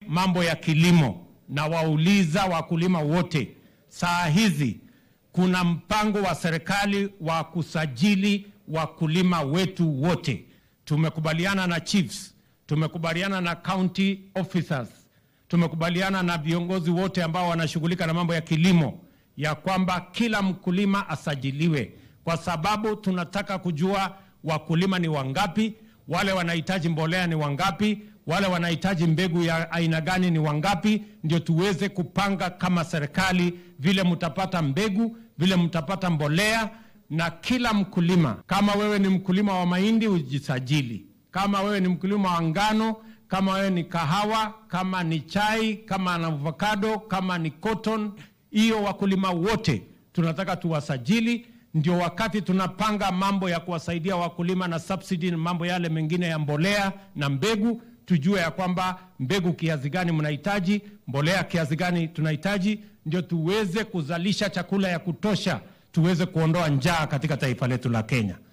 mambo ya kilimo na wauliza wakulima wote, saa hizi kuna mpango wa serikali wa kusajili wakulima wetu wote. Tumekubaliana na chiefs, tumekubaliana na county officers, tumekubaliana na viongozi wote ambao wanashughulika na mambo ya kilimo ya kwamba kila mkulima asajiliwe, kwa sababu tunataka kujua wakulima ni wangapi, wale wanahitaji mbolea ni wangapi, wale wanahitaji mbegu ya aina gani ni wangapi, ndio tuweze kupanga kama serikali vile mtapata mbegu, vile mtapata mbolea. Na kila mkulima, kama wewe ni mkulima wa mahindi ujisajili, kama wewe ni mkulima wa ngano, kama wewe ni kahawa, kama ni chai, kama ni avocado, kama ni cotton, hiyo wakulima wote tunataka tuwasajili, ndio wakati tunapanga mambo ya kuwasaidia wakulima na subsidy na mambo yale mengine ya mbolea na mbegu, tujue ya kwamba mbegu kiasi gani mnahitaji, mbolea kiasi gani tunahitaji, ndio tuweze kuzalisha chakula ya kutosha, tuweze kuondoa njaa katika taifa letu la Kenya.